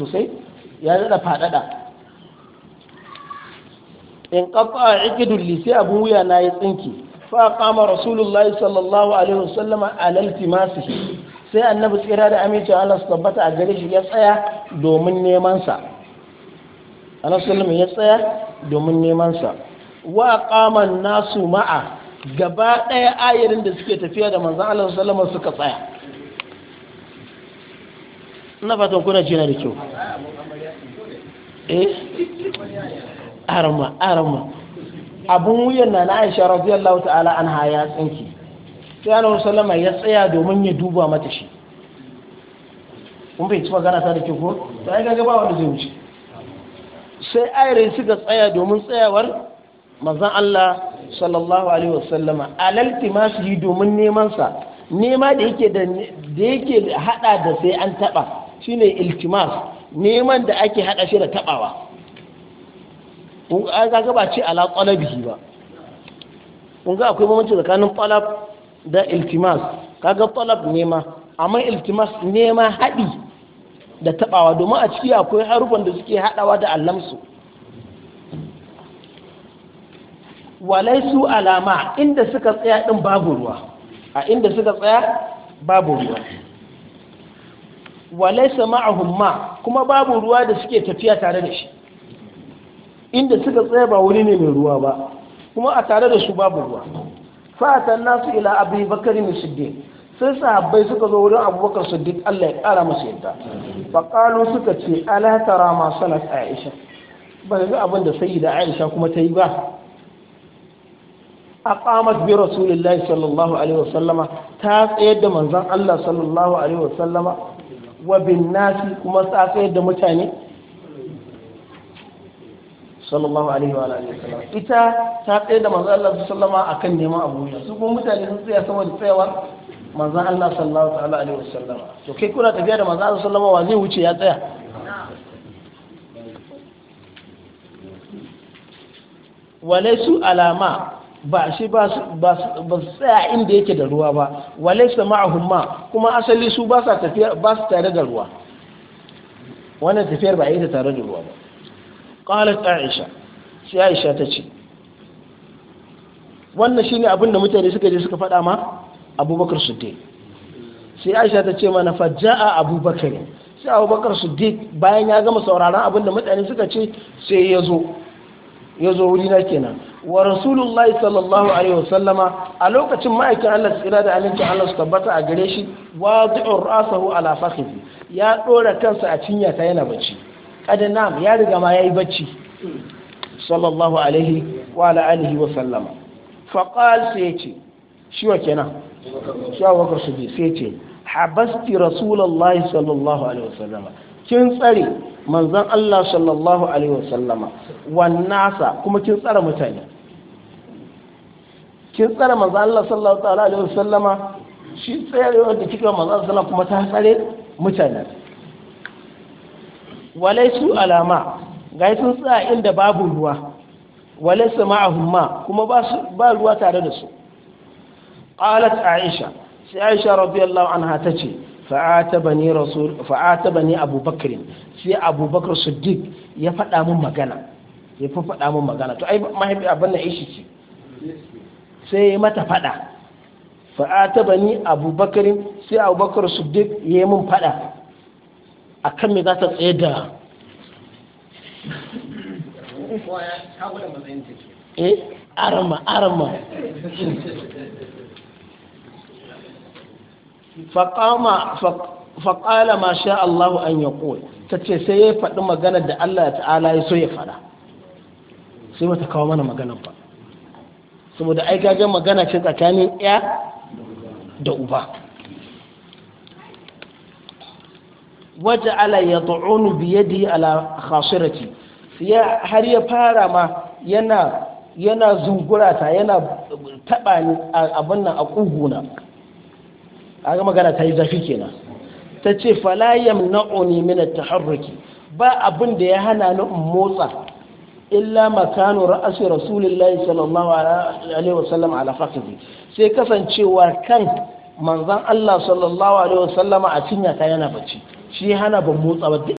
sosai ya daɗa faɗaɗa in ƙafa a ikidun lisi abin wuya na ya tsinki fa kama rasulullah sallallahu alaihi wasallama alal timasihi sai annabi tsira da amincin Allah su tabbata a gare shi ya tsaya domin neman sa annabi sallallahu ya tsaya domin neman sa wa qama nasu ma'a gaba ɗaya ayarin da suke tafiya da manzon Allah sallallahu alaihi suka tsaya ina fatan kuna jina da kyau eh arma arma abun wuyan na na Aisha radiyallahu ta'ala anha ya tsinki sai Annabi sallama ya tsaya domin ya duba mata shi kun bai ci magana ta da kyau ko to ai ga ba wanda zai wuce sai ayarin suka tsaya domin tsayawar manzon Allah sallallahu alaihi wasallama alal timasihi domin neman sa nema da yake da da yake hada da sai an taba shine iltimas neman da ake hada shi da tabawa kun ga ba ce ala talabihi ba kun ga akwai bambanci tsakanin talab da iltimas kaga talab nema amma iltimas nema hadi da tabawa domin a ciki akwai harufan da suke hadawa da allamsu walaisu alama inda suka tsaya din babu ruwa a inda suka tsaya babu ruwa walaisa ma'ahum ma kuma babu ruwa da suke tafiya tare da shi inda suka tsaya ba wuri ne mai ruwa ba kuma a tare da su babu ruwa fatan nasu ila abu bakarin siddiq sai sahabbai suka zo wurin abubakar siddiq Allah ya kara masa yadda faqalu suka ce ala tara ma sanat aisha ba ga abin da sayyida aisha kuma ta yi ba aqamat bi rasulillahi sallallahu alaihi wasallama ta tsayar da manzon Allah sallallahu alaihi wasallama wa bin nasi kuma ta tsayar da mutane sallallahu alaihi wa alihi wasallam ita ta tsayar da manzon Allah sallallahu akan neman abu su kuma mutane sun tsaya sama da tsayawar manzon Allah sallallahu ta'ala alaihi wasallama to kai kuna tafiya da manzon Allah sallallahu wa zai wuce ya tsaya walaisu alama ba shi ba su tsaya inda yake da ruwa ba walaisa ma'ahum ma kuma asali su ba sa tafiya ba su tare da ruwa wannan tafiyar ba yi ta tare da ruwa ba qalat aisha sai aisha ta ce wannan shine abin da mutane suka je suka faɗa ma abubakar siddiq sai aisha ta ce mana fajja'a abubakar sai abubakar siddiq bayan ya gama sauraron abin da mutane suka ce sai ya zo ya zo wuri na kenan wa rasulullahi sallallahu alaihi wasallama a lokacin ma'aikin Allah tsira da amincin Allah su tabbata a gare shi wadi'ur rasahu ala fakhihi ya dora kansa a cinya ta yana bacci kada nam ya riga ma yayi bacci sallallahu alaihi wa ala alihi wa sallama fa qal sai yace shi wa kenan shi wa bakar su sai yace habasti rasulullahi sallallahu alaihi wasallama kin tsare manzon Allah sallallahu alaihi wasallama wannasa kuma kin tsare mutane kin tsare manzon Allah sallallahu alaihi wasallama shi tsayarewar da kika manzon Allah kuma ta tsare mutane walaisu alama ga sun tsaya inda babu ruwa walaisu ma'ahum ma kuma ba ruwa tare da su qalat aisha sai aisha radiyallahu anha tace fa'atabani rasul fa'atabani abubakar sai abubakar siddiq ya faɗa mun magana ya fi faɗa mun magana to ai mahaifi abin nan ishi ce sai ya mata faɗa fa'atabani abubakar sai abubakar siddiq ya yi mun faɗa akan me za ta tsaye da eh arama arama faƙama faƙala ma sha Allahu an ya ta ce sai ya faɗi magana da Allah ta'ala ya so ya faɗa sai wata kawo mana maganan ba saboda ai gajen magana ce tsakanin ya da uba waje ala ya ta'unu biyadi ala khasirati har ya fara ma yana yana zungurata yana taɓa ni abin nan a ƙuguna aga magana ta yi zafi kenan ta ce falayam na'uni min at-taharruki ba abin da ya hana ni in motsa illa makanu ra'asi rasulillahi sallallahu alaihi wasallam ala fakhdi sai kasancewa kan manzon Allah sallallahu alaihi wasallama a cinya ta yana bacci shi hana ban motsa ba